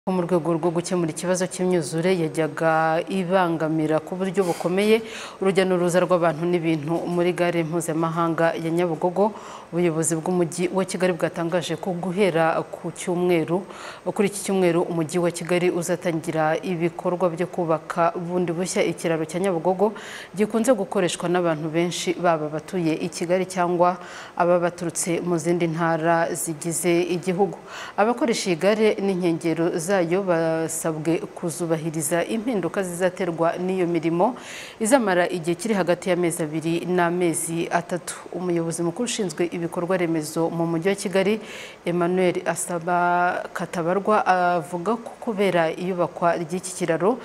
ko mu rwego rwo gukemura ikibazo cy'imyuzure yajyaga ibangamira ku buryo bukomeye urujya n'uruza rw'abantu n'ibintu muri gare mpuzamahanga ya Nyabugogo ubuyobozi bw'umujyi wa Kigali bwatangaje ko guhera ku cyumweru kuri iki cyumweru umujyi wa Kigali uzatangira ibikorwa byo kubaka bundi bushya ikiraro cya Nyabugogo gikunze gukoreshwa n'abantu benshi baba abatuye i Kigali cyangwa aba baturutse mu zindi ntara zigize igihugu abakoresha iyi gare n'inkengero zayo basabwe kuzubahiriza impinduka zizaterwa n'iyo mirimo izamara igihe kiri hagati y'amezi abiri n'amezi atatu umuyobozi mukuru ushinzwe ibikorwa remezo mu mujyi wa Kigali Emmanuel Asaba Katabarwa avuga ko kubera iyubakwa ry'iki kiraro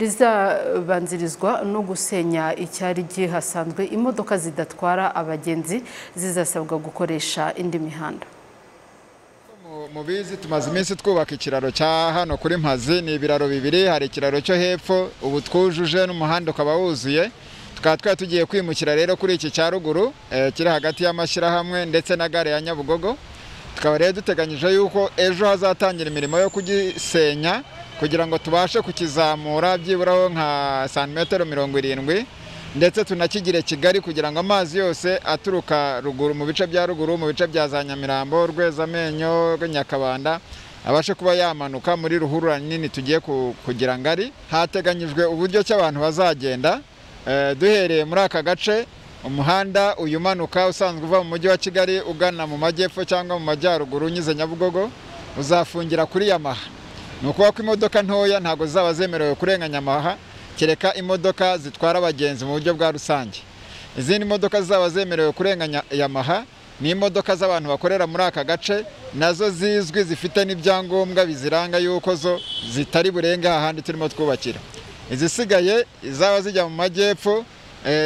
rizabanzirizwa no gusenya icyari gihasanzwe imodoka zidatwara abagenzi zizasabwa gukoresha indi mihanda mubizi tumaze iminsi twubaka ikiraro cya hano kuri mpazi ni ibiraro bibiri hari ikiraro cyo hepfo ubu twujuje n'umuhanda ukaba wuzuye tukaba twari tugiye kwimukira rero kuri iki cya ruguru kiri hagati y'amashyirahamwe ndetse na gare ya nyabugogo tukaba rero duteganyije yuko ejo hazatangira imirimo yo kugisenya kugira ngo tubashe kukizamura byiburaho nka santimetero mirongo irindwi ndetse tunakigire kigali kugira ngo amazi yose aturuka ruguru mu bice bya ruguru mu bice bya za nyamirambo rwezamenyo nyakabanda abashe kuba yamanuka muri ruhurura nini tugiye kugira ngari hateganyijwe uburyo ki abantu bazagenda duhereye muri aka gace umuhanda uyu umanuka usanzwe uva mu mujyi wa kigali ugana mu majyepfo cyangwa mu majyaruguru unyuze nyabugogo uzafungira kuri yamaha ni ukuvuga ko imodoka ntoya ntabwo zaba zemerewe kurenganya yamaha kereka imodoka zitwara abagenzi mu buryo bwa rusange izindi modoka zaba zemerewe kurenganya yamaha ni imodoka z'abantu bakorera muri aka gace nazo zizwi zifite n'ibyangombwa biziranga yuko zo zitari burenga ahandi turimo twubakira izisigaye izaba zijya mu majyepfo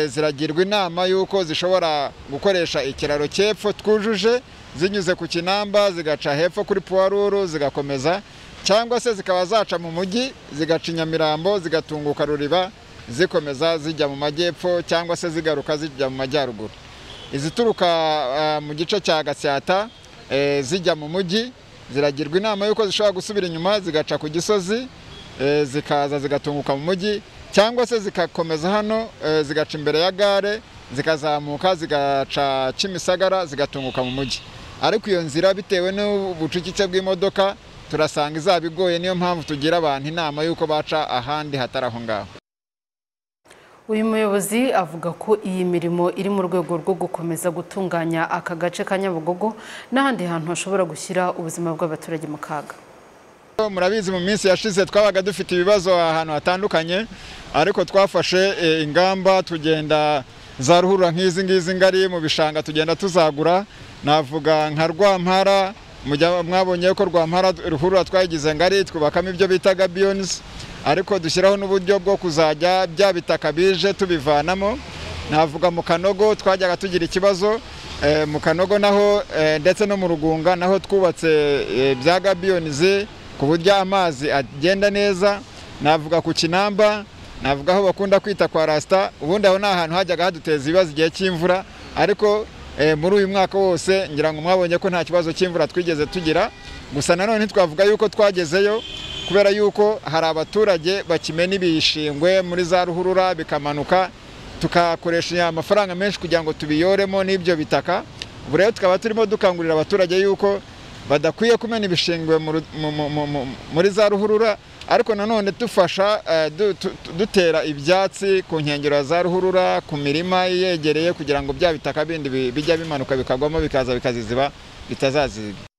ziragirwa inama y'uko zishobora gukoresha ikiraro cy'epfo twujuje zinyuze ku kinamba zigaca hepfo kuri puwaruru zigakomeza cyangwa se zikaba zaca mu mujyi zigaca inyamirambo zigatunguka ruriba zikomeza zijya mu majyepfo cyangwa se zigaruka zijya mu majyaruguru izituruka mu gice cya gasyata zijya mu mujyi ziragirwa inama y'uko zishobora gusubira inyuma zigaca ku gisozi zikaza zigatunguka mu mujyi cyangwa se zigakomeza hano zigaca imbere ya gare zikazamuka zigaca kimisagara zigatunguka mu mujyi ariko iyo nzira bitewe n'ubucucike bw'imodoka turasanga izaba igoye niyo mpamvu tugira abantu inama y'uko baca ahandi hatari aho ngaho uyu muyobozi avuga ko iyi mirimo iri mu rwego rwo gukomeza gutunganya aka gace ka nyabugogo n'ahandi hantu hashobora gushyira ubuzima bw'abaturage mu kaga murabizi mu minsi yashize twabaga dufite ibibazo ahantu hatandukanye ariko twafashe ingamba tugenda za ruhurura nk'izi ngizi ngari mu bishanga tugenda tuzagura navuga nka rwampara mwabonye ko rwampara ruhurura twayigize ngari twubakamo ibyo bitaga biyonizi ariko dushyiraho n'uburyo bwo kuzajya bya bitaka bije tubivanamo navuga mu kanogo twajyaga tugira ikibazo mu kanogo naho ndetse no mu rugunga naho twubatse bya gabiyonizi ku buryo amazi agenda neza navuga ku kinamba navuga aho bakunda kwita kwa rasita ubundi aho ni ahantu hajyaga haduteza ibibazo igihe cy'imvura ariko muri uyu mwaka wose ngira ngo mwabonye ko nta kibazo cy'imvura twigeze tugira gusa nanone ntitwavuga yuko twagezeyo kubera yuko hari abaturage bakimena ibishingwe muri za ruhurura bikamanuka tukakoresha amafaranga menshi kugira ngo tubiyoremo n'ibyo bitaka ubu rero tukaba turimo dukangurira abaturage yuko badakwiye kumena ibishingwe muri za ruhurura ariko nanone dufasha dutera ibyatsi ku nkengero za ruhurura ku mirima yegereye kugira ngo bya bitaka bindi bijya bimanuka bikagwamo bikaza bikaziziba bitazaziba